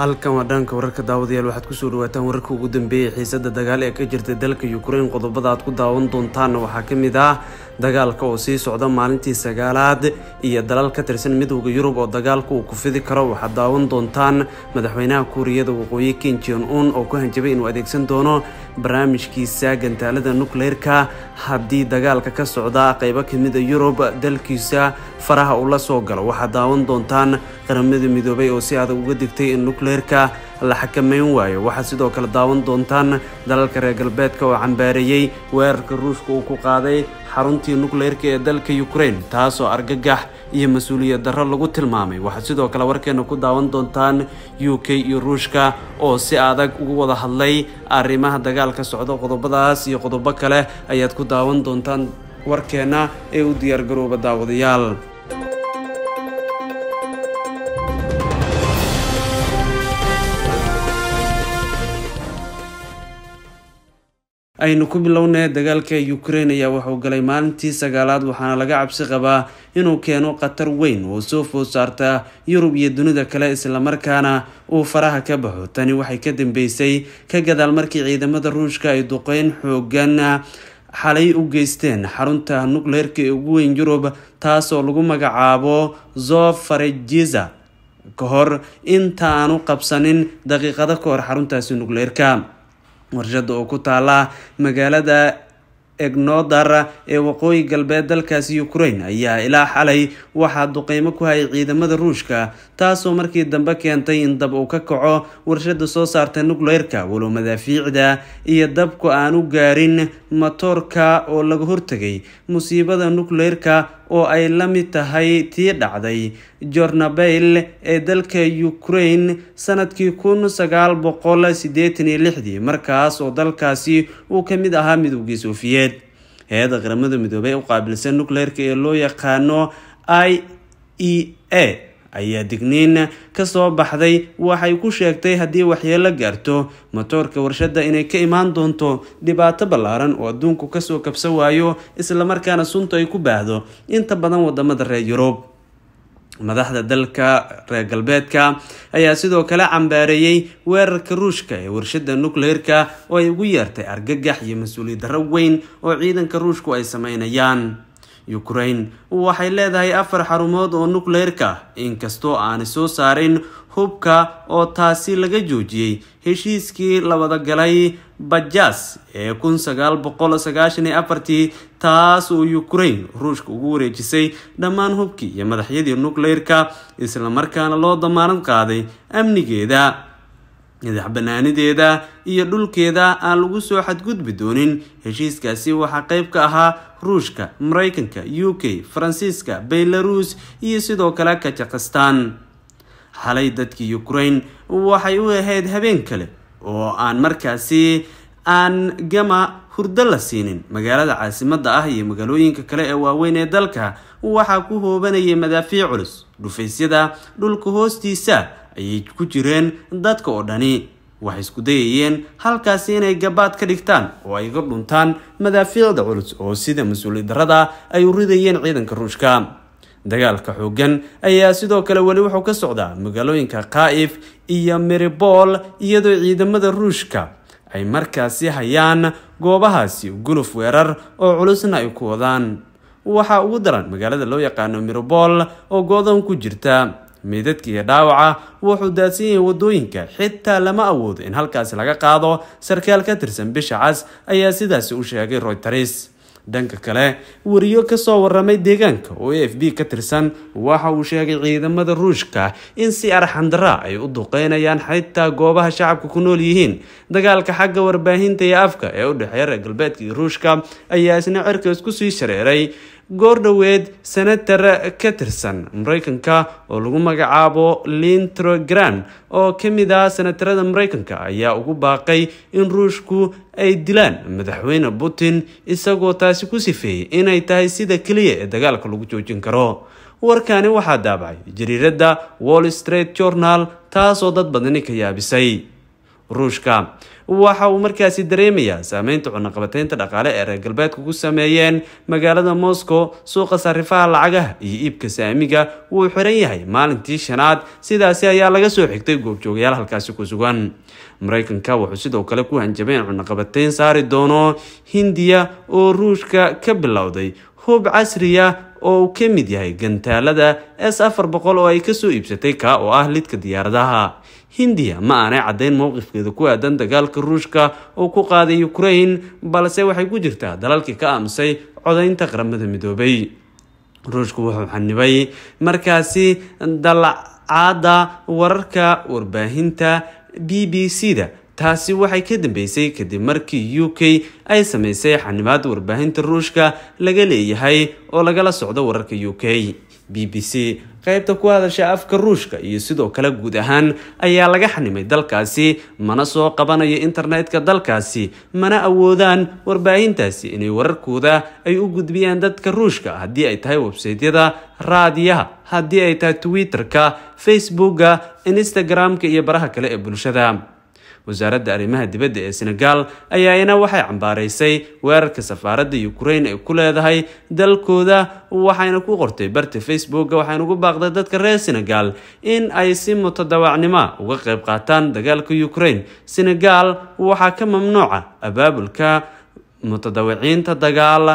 halkan waa dhanka wararka daawadayaal waxaad kusoo dhawaataan wararka ugu dambeeyay xiisada dagaal ee ka jirta dalka ukraine qodobada aad ku daawan doontaanna waxaa ka mid ah dagaalka oo sii socda maalintii sagaalaad iyo dalal ka tirsan midowda yurub oo dagaalka uu ku fidi karo waxaad daawan doontaan madaxweynaha kuuriyada waqooyi ken jon un oo ku hanjabay inuu adeegsan doono barnaamijkiisa gantaalada nukleerka haddii dagaalka ka socda qeybo kamida yurub dalkiisa faraha uu la soo galo waxaad daawan doontaan qaramada midoobay oo si adag uga digtay in nukleerka la xakameyn waayo waxaad sidoo kale daawan doontaan dalalka reer galbeedka oo cambaareeyey weerarka ruushka uu ku qaaday xaruntii nukleerka ee dalka ukraine taasoo argagax iyo mas-uuliyad darro lagu tilmaamay waxaad sidoo kale warkeena ku daawan doontaan u k iyo ruushka oo si adag ugu wada hadlay arrimaha dagaalka socda qodobadaas iyo qodobo kale ayaad ku daawan doontaan warkeena ee u diyaargarooba daawadayaal aynu ku bilownay dagaalka ukraine ayaa wuxuu galay maalintii sagaalaad waxaana laga cabsi qabaa inuu keeno khatar weyn oo soo food saarta yurub iyo dunida kale islamarkaana uu faraha ka baxo tani waxay ka dambeysay ka gadaal markii ciidamada ruushka ay duqeyn xoogan xalay u geysteen xarunta nukleerka ee ugu weyn yurub taasoo lagu magacaabo zofarejiza ka hor inta aanu qabsanin daqiiqado ka hor xaruntaasi nukleerka warshada oo ku taala magaalada egnodar ee waqooyi galbeed dalkaasi ukraine ayaa ilaa xalay waxaa duqeymo ku hayay ciidamada ruushka taasoo markii dambe keentay in dab uu ka kaco warshada soo saarta nukleerka walow madaafiicda iyo dabku aan u gaarin matoorka oo laga hortegay musiibada nukleerka oo ay la mid tahay tii dhacday jornabel ee dalka ukraine sanadkii kun sagaal boqol sideetan iyo lixdii markaas oo dalkaasi uu ka mid ahaa midowgii sofiyeed hay-adda qaramada midoobey u qaabilsan nukleerka ee loo yaqaano i e a ayaa digniin kasoo baxday waxay ku sheegtay haddii waxyeelo gaarto matoorka warshada inay ka imaan doonto dhibaato ballaaran oo adduunku kasoo kabsan waayo islamarkaana sunta ay ku baahdo inta badan wadamada reer yurub madaxda dalka reer galbeedka ayaa sidoo kale cambaareeyey weerarka ruushka ee warshada nukleerka oo ay ugu yeertay argagax iyo mas-uuliyad darro weyn oo ciidanka ruushku ay sameynayaan ukraine waxay leedahay afar xarumood oo nukleerka inkastoo aanay soo saarin hubka oo taasi laga joojiyey heshiiskii la wada galay bajas ee kun sagaal boqol sagaashan iyo afartii taas oo ukraine ruushka ugu wareejisay dhammaan hubkii iyo madaxyadii nukleerka islamarkaana loo damaanad qaaday amnigeeda madax banaanideeda iyo dhulkeeda aan lagu soo xadgudbi doonin heshiiskaasi waxaa qeyb ka ahaa ruushka mareykanka u k faransiiska belarus iyo sidoo kale kajakhistan xalay dadkii ukraine waxay u ahayd habeen kale oo aan markaasi aan gama hurdo la siinin magaalada caasimada ah iyo magaalooyinka kale ee waaweyn ee dalka waxaa ku hoobanayay madaafiic culus dhufaysyada dhulka hoostiisa ayay ku jireen dadka oo dhani waxay isku dayayeen halkaasi inay gabaad ka dhigtaan oo ay ga dhuntaan madaafiicda culus oo sida mas-uuliyad darada ay u ridayeen ciidanka ruushka dagaalka xoogan ayaa sidoo kale weli wuxuu ka socdaa magaalooyinka khaif iyo meribol iyadoo ciidamada ruushka ay markaasi hayaan goobahaasi guluf weerar oo culusna ay ku wadaan waxaa ugu daran magaalada loo yaqaano miribol oo go-doon ku jirta meydadka iyo dhaawaca wuxuu daadsan yahay wadooyinka xitaa lama awoodo in halkaasi laga qaado sarkaal ka tirsan bisha cas ayaa sidaasi u sheegay royters dhanka kale wariyo kasoo waramay deegaanka oo a f b ka tirsan waxa uu sheegay ciidamada ruushka in si arxandara ay u duqeynayaan xitaa goobaha shacabka ku nool yihiin dagaalka xagga warbaahinta iyo afka ee u dhexeeya reer galbeedka iyo ruushka ayaa isna cirka isku sii shareeray goordhoweed senator ka tirsan mareykanka oo lagu magacaabo lintrogran oo ka mid ah senatarada mareykanka ayaa ugu baaqay in ruushku ay dilaan madaxweyne putin isagoo taasi ku sifeeyey inay tahay sida keliya ee dagaalka lagu joojin karo warkani waxaa daabacay jariiradda wall street journal taasoo dad badani ka yaabisay ruushka waxa uu markaasi dareemayaa saameynta cunaqabateynta dhaqaale ee reer galbeedka ku sameeyeen magaalada moscow suuqa sarifaha lacagaha iyo iibka saamiga wuu xiran yahay maalintii shanaad sidaasi ayaa laga soo xigtay goobjoogayaal halkaasi ku sugan mareykanka wuxuu sidoo kale ku hanjabay in cunaqabateyn saari doono hindiya oo ruushka ka bilowday hub casriya oo uu ka mid yahay gantaalada s afar boqol oo ay kasoo iibsatay kaa oo ah lidka diyaaradaha hindiya ma aanay caddayn mowqifkeeda ku aadan dagaalka ruushka oo ku qaaday ukraine balse waxay ku jirtaa dalalkii ka aamusay codaynta qaramada midoobay ruushku wuxuu xanibay markaasi dalacaada wararka warbaahinta b b c da taasi waxay ka dambeysay kadib markii u k ay sameysay xanibaad warbaahinta ruushka laga leeyahay oo lagala socdo wararka u k b b c qaybta ku hadasha afka ruushka iyo sidoo kale guud ahaan ayaa laga xanimay dalkaasi mana soo qabanayo internetka dalkaasi mana awoodaan warbaahintaasi inay wararkooda ay u gudbiyaan dadka ruushka haddii ay tahay websaytyada raadiyaha haddii ay tahay twitter-ka facebooka instagram-ka iyo baraha kale ee bulshada wasaaradda arrimaha dibadda ee senegal ayaana waxay cambaaraysay weerarka safaaradda ukraine ay ku leedahay dalkooda waxayna ku qortay barta facebooka waxayna ugu baaqday dadka reer senegal in ay si mutadawacnimo uga qayb qaataan dagaalka ukraine senegal waxaa ka mamnuuca abaabulka mutadawiciinta dagaal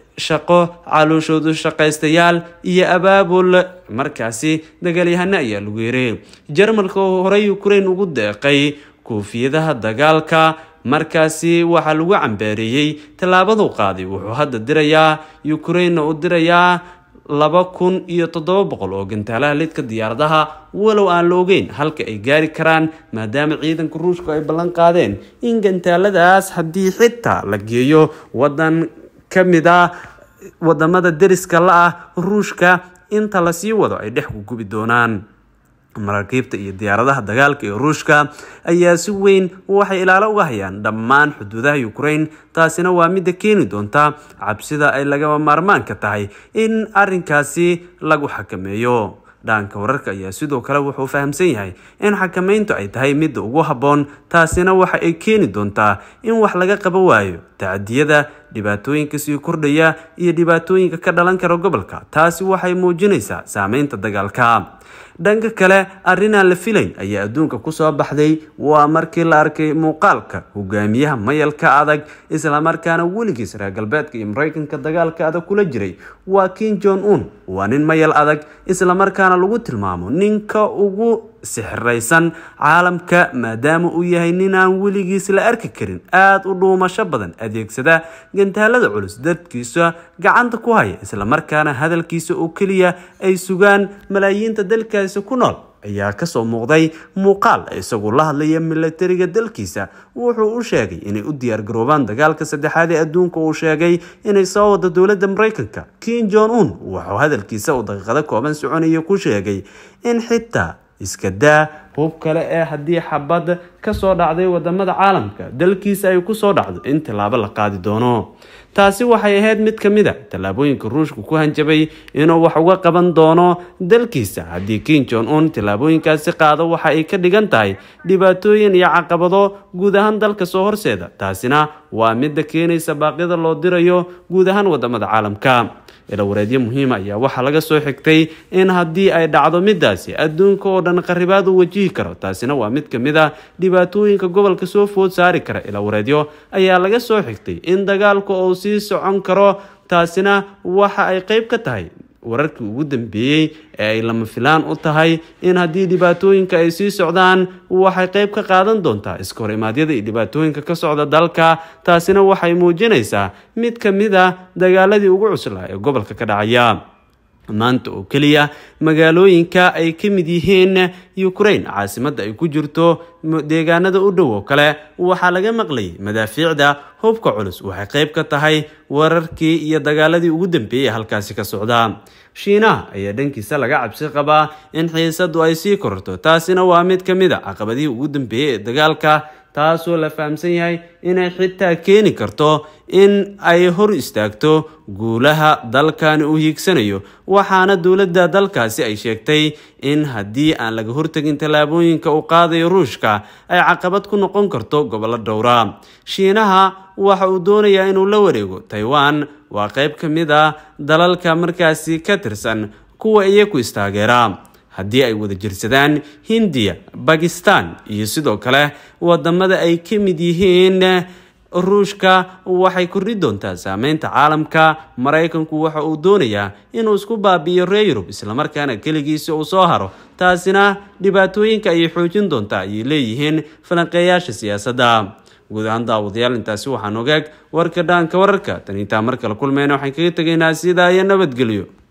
shaqo calooshoodu shaqaystayaal iyo abaabul markaasi dagaalyahano ayaa lagu yeeray jarmalka oo horey ukraine ugu deeqay koofiyadaha dagaalka markaasi waxaa lagu cambeereeyey tallaabadu qaaday wuxuu hadda dirayaa ukrainena u dirayaa laba kun iyo toddoba boqol oo gantaalaha lidka diyaaradaha walow aan la ogeyn halka ay gaari karaan maadaama ciidanka ruushku ay ballan qaadeen in gantaaladaas haddii xitaa la geeyo wadan ka mid ah wadamada deriska la ah ruushka inta lasii wado ay dhex gugubi doonaan maraakiibta iyo diyaaradaha dagaalka ee ruushka ayaa si weyn waxay ilaalo uga hayaan dhammaan xuduudaha ukraine taasina waa midda keeni doonta cabsida ay lagama maarmaanka tahay in arinkaasi lagu xakameeyo dhaanka wararka ayaa sidoo kale wuxuu fahamsan yahay in xakameyntu ay tahay midda ugu habboon taasina waxa ay keeni doontaa in wax laga qaba waayo tacadiyada dhibaatooyinka sii kordhaya iyo dhibaatooyinka ka dhalan kara gobolka taasi waxay muujinaysaa saameynta dagaalka dhanka kale arrinaan la filayn ayaa adduunka kusoo baxday waa markii la arkay muuqaalka hogaamiyaha mayalka adag islamarkaana weligiis reer galbeedka iyo mareykanka dagaalka adag kula jiray waa kin jon un waa nin mayal adag islamarkaana lagu tilmaamo ninka ugu sixiraysan caalamka maadaama uu yahay nin aan weligiis la arki karin aada u dhuumasho badan adeegsada gantaalada culus dadkiisa gacanta ku haya islamarkaana hadalkiisa oo keliya ay sugaan malaayiinta dalkaasi ku nool ayaa kasoo muuqday muuqaal isagoo la hadlaya milatariga dalkiisa wuxuu u sheegay inay u diyaargaroobaan dagaalka saddexaad ee adduunka uu sheegay inay soo wado dowladda mareykanka kin jon un wuxuu hadalkiisa uu daqiiqado kooban soconaya ku sheegay in xitaa iska daa hub kale ee haddii xabad kasoo dhacday wadamada caalamka dalkiisa ay kusoo dhacdo in tilaabo la qaadi doono taasi waxay ahayd mid ka mid a tallaabooyinka ruushku ku hanjabay inuu wax uga qaban doono dalkiisa haddii kin jon un tillaabooyinkaasi qaado waxa ay ka dhigan tahay dhibaatooyin iyo caqabado guud ahaan dalka soo horseeda taasina waa midda keenaysa baaqyada loo dirayo guud ahaan wadamada caalamka ilawareedyo muhiima ayaa waxaa laga soo xigtay in haddii ay dhacdo midaasi adduunka oo dhan qaribaad u wajihi karo taasina waa mid ka mid a dhibaatooyinka gobolka soo food saari kara ilawareedyo ayaa laga soo xigtay in dagaalku uu sii socon karo taasina waxa ay qeyb ka tahay wararkii ugu dambeeyey ee ay lama filaan u tahay in haddii dhibaatooyinka ay sii socdaan waxay qeyb ka qaadan doontaa iska hor imaadyada iyo dhibaatooyinka ka socda dalka taasina waxay muujinaysaa mid ka mid a dagaaladii ugu cuslaa ee gobolka ka dhacaya maanta oo keliya magaalooyinka ay ka mid yihiin ukraine caasimadda ay ku jirto deegaanada u dhow oo kale waxaa laga maqlayay madaafiicda hubka culus waxay qayb ka tahay wararkii iyo dagaaladii ugu dambeeyey halkaasi ka socda shiinaha ayaa dhankiisa laga cabsi qabaa in xiisadu ay sii kororto taasina waa mid ka mid a caqabadihii ugu dambeeyey ee dagaalka taasoo la fahamsan yahay inay xitaa keeni karto in ay hor istaagto guulaha dalkani uu hiigsanayo waxaana dowladda dalkaasi ay sheegtay in haddii aan laga hortegin tallaabooyinka uu qaadayo ruushka ay caqabad ku noqon karto gobollo dhowra shiinaha waxa uu doonayaa inuu la wareego taiwan waa qayb ka mid ah dalalka markaasi ka tirsan kuwa iyaku istaageera haddii ay wada jirsadaan hindiya bakistan iyo sidoo kale wadamada ay ka mid yihiin ruushka waxay kordhi doontaa saameynta caalamka maraykanku waxa uu doonayaa inuu isku baabi'iyo reer yurub islamarkaana keligiisa uu soo haro taasina dhibaatooyinka ayay xoojin doontaa ayay leeyihiin falanqeeyaasha siyaasadda guud ahaan daawadayaal intaasi waxaan ogaag warka dhaanka wararka tan intaa mar kale kulmeyna waxaan kaga tegaynaa sidaa iyo nabadgelyo